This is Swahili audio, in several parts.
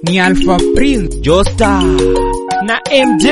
ni Alpha Prince Josta na MJ.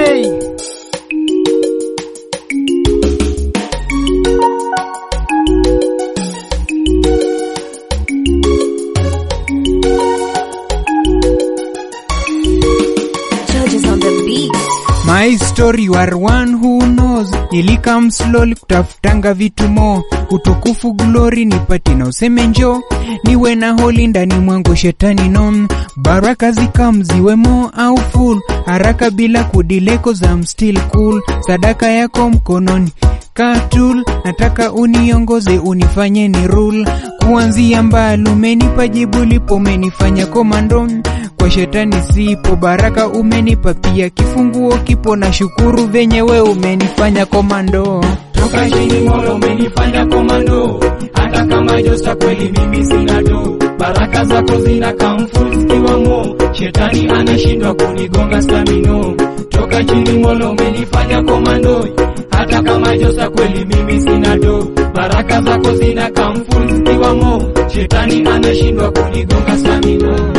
Judges on the beat. My story war one who knows. Nilikam slowly kutafutanga vitu mo utukufu glory nipati na useme njo niwe na holi ndani mwangu shetani non baraka zikam ziwemo au full haraka bila kudileko za I'm still cool sadaka yako mkononi katul nataka uniongoze unifanye ni rule kuanzia mbali umenipa jibu lipo umenifanya komando kwa shetani sipo baraka umenipa pia kifunguo kipo na shukuru venye we umenifanya komando toka chini mola umenifanya komando hata kama josta kweli mimi sina do baraka zako zina kamfu zikiwa mo shetani anashindwa kunigonga stamino toka chini mola umenifanya komando hata kama josta kweli mimi sina do baraka zako zina kamfu zikiwa mo shetani anashindwa kunigonga stamino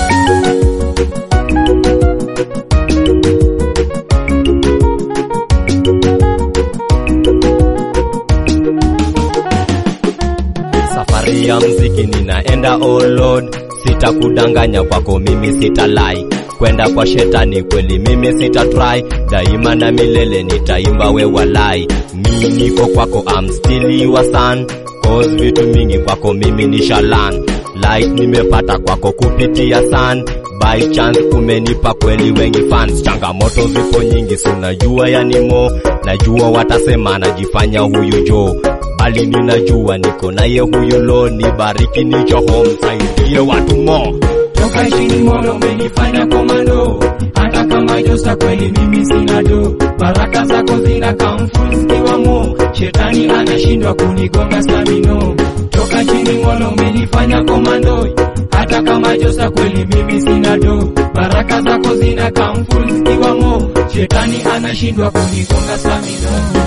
safari ya mziki ninaenda oh Lord sitakudanganya kwako mimi sitalai kwenda kwa shetani kweli mimi sitatry daima na milele nitaimba we walai mi niko kwako I'm still your son cause vitu mingi kwako mimi ni shalan light nimepata kwako kupitia sun by chance umenipa kweli wengi fans changamoto zipo nyingi sunajua yanimo najua watasema najifanya huyu jo bali ninajua niko naye huyu lo nibariki nicho home saidie watu mo toka chini mola umenifanya komando hata kama josta kweli mimi sina do baraka zako zina kamfu zikiwa mo shetani anashindwa kunigonga stamino toka chini mola umenifanya komando hata kama josta kweli mimi sina do baraka zako zina kamfu zikiwa mo shetani anashindwa kunigonga stamino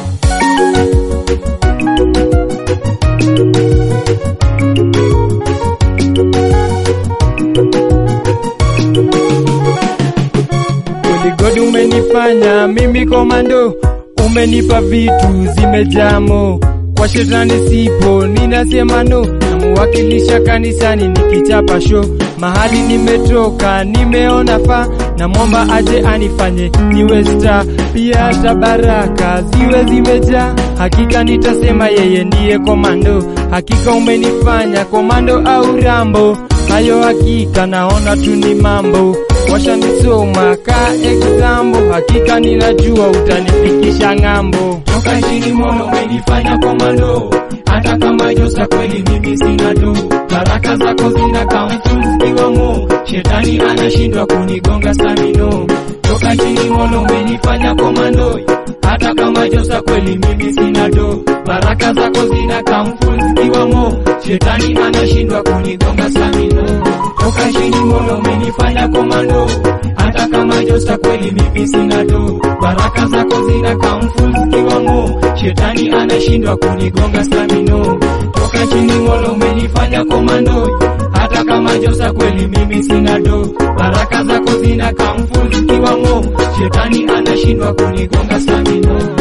Kweli God umenifanya mimi komando, umenipa vitu zimejamo. Kwa shetani sipo, ninasema no, namuwakilisha kanisani nikichapa show. Mahali nimetoka nimeona fa, namwomba aje anifanye niwe star, pia hata baraka ziwe zimejaa. Hakika nitasema yeye ndiye komando, hakika umenifanya komando au rambo. Hayo hakika naona tu ni mambo washanisoma ka example, hakika ninajua utanifikisha ng'ambo. toka chini mola umenifanya komando hata kama josta kweli mimi sina do baraka zako zina kamfu zikiwa mo shetani anashindwa kunigonga stamino toka chini mola umenifanya komando hata kama josta kweli mimi sina do baraka zako zina kamfu zikiwa mo shetani anashindwa kunigonga stamino toka chini mola umenifanya komando hata kama josta kweli mimi sina do baraka zako zina kamfu zikiwa mo shetani anashindwa kunigonga stamino toka chini mola umenifanya komando hata kama josta kweli mimi sina do baraka zako zina kamfu zikiwa mo shetani anashindwa kunigonga stamino